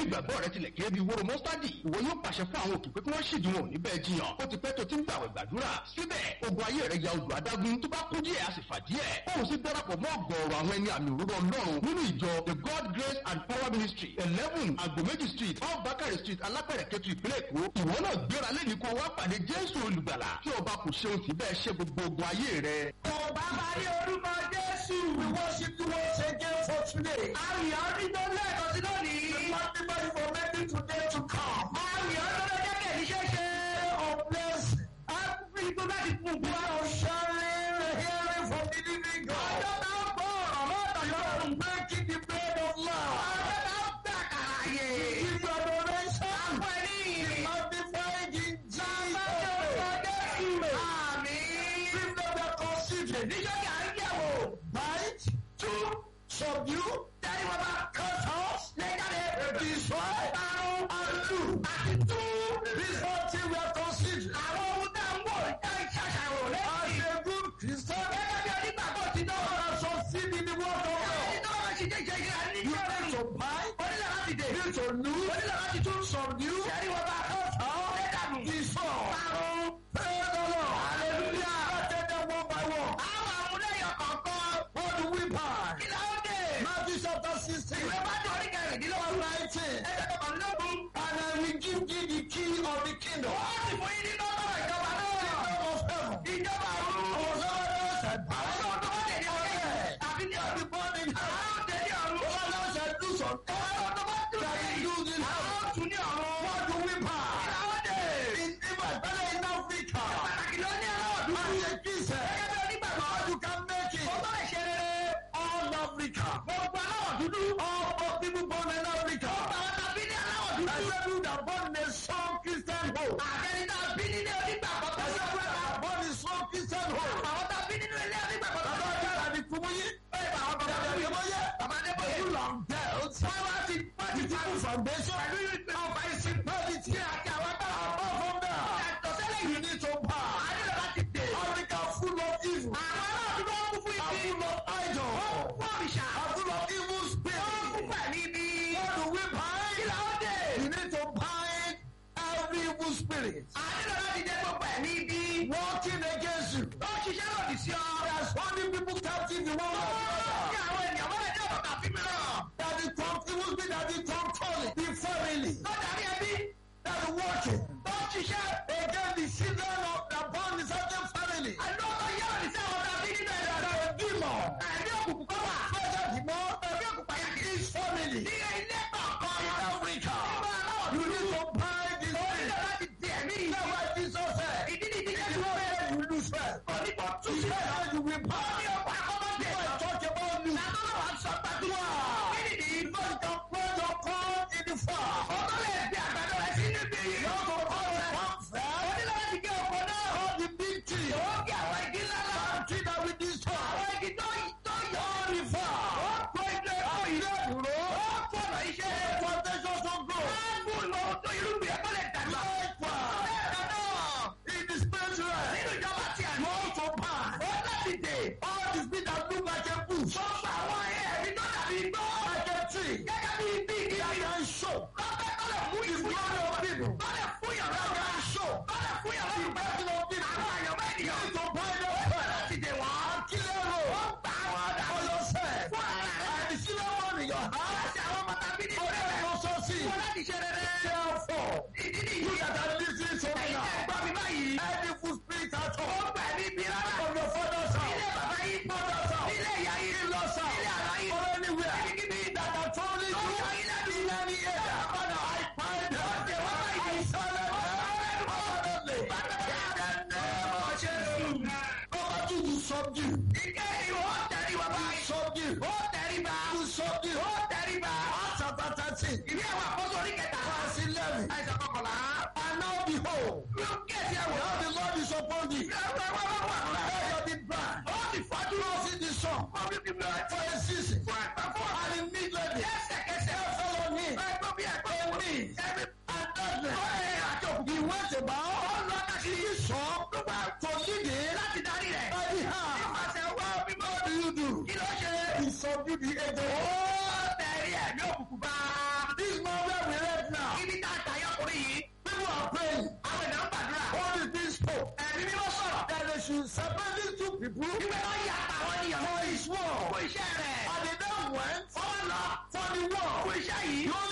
ìgbàgbọ́ rẹ tilẹ̀ kéré bíi wóró mọ́sítádì ìwọ yóò pàṣẹ fún àwọn òkè pé kí wọ́n ṣèdí wọn ò ní bẹ́ẹ̀ jiyàn ó ti pẹ́ tó ti ń gbàwẹ̀ gbàdúrà síbẹ̀ ogun ayé rẹ ya odò adágún tó bá kú díẹ̀ a sì fà díẹ̀ òun sì darapọ̀ mọ́ ọ̀gọ̀ọ̀rọ̀ àwọn ẹni àmì òróró ọlọ́run nínú ìjọ the god grace and power ministry eleven agbomeji street off bakari street alápẹ̀rẹ̀ kẹtù ìpínlẹ̀ èkó ìwọ náà gbéra lẹ́ni kó wá pàdé jésù olùgbàlà tí ọba kò ṣeun tí bẹ́ẹ̀ ṣe gbogbo ogun ayé rẹ. Ọba máa ní orúkọ Jésù. We worship you once again for today. Àyàn dídán lẹ́ẹ̀kan sí lónìí. We magnify you for making today to come. Àyàn tó lọ jẹ́ kẹ̀lí ṣeéṣe. Of blessing. A fi tó bá ti kún fún wa. Of sharing and hearing from the living God. Ọjọ́ tá ó gbọ́ ọ̀rọ̀ lọ́dọ̀ lọ́rùn. Breaking the bread of life. Ọjọ́ tá ó gbà kàràyè. Give your donation. Àpò ẹni ìrìn. Magnify in Jesus. Àmín. Give them their consideration. Níjọ́ kí à ń yẹ̀wò. Bite, chew, subdue, tẹ́lẹ̀ wọ́n bá cut off, lẹ́gàdẹ̀, destroy, parun, undo, àti tú. This whole thing we are considering. Àwọn ohun tá ń wò jẹ́ ìṣàṣàrò lẹ́yìn. As a good Christian. Gẹ́gẹ́ bí onígbàgbọ́ ti náà. You are succeed in the word of God. Ẹni tó bá ṣe jẹ́ ìṣe ìṣe àní. You need to buy. Onílẹ̀ láti dè. You need to lose. Onílẹ̀ láti tún subdue. Tẹ́lẹ̀ wọ́n bá cut off, lẹ́gàdù, destroy, parun. Praise the Lord. Hallelujah. Let's take them one by one. Àwọn àmúlẹ̀yọ̀ kọ̀ọ̀kan. What do we buy? Kí ló ń dè? Matthew chapter sixteen. Ìwé bá jọ orí kẹrìndínlọ́gbọ̀n. nineteen. Ẹgbẹ́ kọkànlélógún. And I will give thee the key of the kingdom. Wọ́n sì fún yín ní nọ́mbà ìjọba náà. Kingdom of heaven. Ìjọba ọ̀run. Ọ̀sán said. Àwọn tó tó bá tẹ̀lé ọ̀rẹ́. Àbí ní ọ̀dún bọ́ọ̀dì. Àwọn tó tẹ̀lé ọ̀run. Ọ̀sán said do some. Àwọn tó bá tún tẹ̀lé. Àwọn tún ní ọ̀run. What do we buy? Àwọn dè. In Ibadan, better in Africa. Pàtàkì ló ní aláwọ̀ dúdú. As a Christian. Gẹ́gẹ́ bí onígbàgbọ́. You can make it. Ó bá lè ṣe rere. All Africa. Gbogbo aláwọ̀ dúdú. All of people born in Africa. Gbogbo àwọn tàbí ní aláwọ̀ dúdú. Ẹsẹ̀ bí that born in a strong Christian home. Àgẹ́ni náà bí nínú onígbàgbọ́. Ẹsẹ̀ bí that born in strong Christian home. Àwọn tàbí nínú ilé onígbàgbọ́. Bàbá ọjà àdì Kùmúyí. Ẹ bá àwọn bàbá Adébóyè. Bàbá Adébóyè. Ojú là ń bẹ̀. Wọ́n wá sí pàtì tí kò foundation. Pẹ̀lú ìpè ọba ìsìn pàtì tí àti àwọn bá àwọn fún bẹ́ẹ̀. Yàtọ̀ sẹ́lẹ̀ yìí ní tó bá. Àdìrẹ́ láti dé. Africa full of evil. Àwọn aláàbí wọn kún fún ibi. Are full of idol. Wọ́n kún fún àbíṣà. Are full of evil spirit. Wọ́n kún fún ẹ̀mí bí. What do we buy? Kí la ó dé? You need to buy every evil spirit. Àdìrẹ́ láti dé gbogbo ẹ̀mí bí. Working against you. Ó ṣiṣẹ́ lòdì sí ọ. There's only people captive in one way. Ní àwọn ènìyàn wọ́n lè jẹ́ ọ̀dọ̀ kàfí mìíràn. That the con- evil spirit that the controlling the family. Tó darí ẹbí. That the working. Tó ṣiṣẹ́. Against the children of the born in certain family. Àlọ́ ọkọ̀ yẹ́ òní sí àwọn tàbí nínú ẹ̀dá rẹ̀. Demon. Ẹ̀mí òkùnkùn kọ́ wà. Special demon. Ẹ̀mí òkùnkùn pàyàkì. His family. Ní ilé kọ̀ọ̀kan. In Africa. Nígbà náà. You need to buy this thing. Onílẹ̀ láti di ẹ̀mí. Ṣé wàá Jesus said? Ìdí ni ìdílé tó fẹ́. You lose faith. Onígbà tún ṣe. You will buy. Ní ọ̀pọ̀ àkọ́kọ́ tẹ̀. I talk about you. Nàtọ́ wà sọ gbàdúrà. Kí ni ìdí? Because you can put your corn in the farm. Ọkọ lè gbé àgbàdo rẹ̀ sí níbi. Yóò tó kọ́ rẹ̀. Wọ́n fẹ́. Onílẹ̀ láti gé ọkọ̀ náà. All the big tree. Ó gé àwọn igi ńlá náà. Some tree that we destroy. Àwọn igi tó tó yọ. All the farm. Ó kó ilé ẹ̀kọ́ yìí. Ilé ìdúró. Ó fọ̀nà iṣẹ́. Foundation so grow. Wọ́n á fún ìlú tó irúgbìn ẹ̀kọ́ lè dàgbà. Bẹ́ẹ̀ náà. In the spiritual. Nínú ìjọba tí a ní. You also buy. Ó láti dè. All the spirit that look like a bush. Sọ́kà àwọn ẹ̀rí tó dàbí igbó. Like a tree. Gẹ́gẹ́ bí ibi igi. That can show. Lọ́pẹ́ tó lè mú ìfún yàrá people. Tó lè fún yàrá ọ̀gá. That can show. Tó lè fún yàrá ọ̀gá. The blessing of people. Àwọn àyànmọ́ ènìyàn. You need to buy them first. Láti dè wọ́n. Kílẹ̀ rò. Ó gbà wọ́n dà. For yourself. Fún ara rẹ̀. And the children one in your house. Láti àwọn ọmọ tàbí ní ìfẹ́ rẹ̀. Ó sọ sí. Wọ́n láti ṣe rere. Therefore. Ìdí nìyí. You that are listening to me now. Ẹ̀yin tẹ́ gbọ́ mi báyìí. Any full spirit at all. Ó gbà ní ibi rárá. From your father's house. Ilé bàbá yìí. Mother's house. Ilé ìyá yìí. In-laws house. Ilé àná yìí. Or anywhere. Ibikíbi. That are trolling you. Lọ́sọ̀ yìí lẹ́nu. In any area. Father, I find them. Ọ̀sẹ̀ wọ́n bá yìí. I silence them. Abundantly. Number two, you subdue. Ìkẹ́ ìwọ tẹ̀ríba báyìí. Subdue. Ó tẹ̀ríba. You subdue. Ó tẹ̀ríba. Acts chapter thirteen. Ìwé àwọn àkóso orí kẹta. Verse eleven. Àìsàn kọkànlá. And now behold. Yóò kẹ́sì ẹ̀wọ̀. Now the Lord is upon thee. Ìyàwó ẹ̀wọ̀ wà wà. Where you did blind. Ó ti fọ́jú. Ó sì di sàn. Ó fi fi bẹ̀rẹ̀. For a season. Fún ẹ̀pẹ́ fún. And immediately. Ẹsẹ̀kẹsẹ̀. Ẹ fọlọ́ ní. Ẹgbẹ́ bí ẹgbẹ́ wọ̀. Èmi. Ẹbí. And darkness. Ó yẹ àjọ. He went about. Ó lọ káàkiri. He saw. For leading. Láti darí rẹ̀. By the hand. Nípasẹ̀ wá bíbọ́. What do you do? Kí ló ṣe? He subdued the angel. Ó tẹ̀rí ẹ̀mí òkùnkùn bá. This man where we ẹ̀mí mímọ́ sọ̀rọ̀. that they should separate these two people ìgbẹ́ náà yà àtàwọn ènìyàn. for his fún war. iṣẹ́ rẹ̀. And they then went wọ́n lọ for the war. fún iṣẹ́ yìí. Those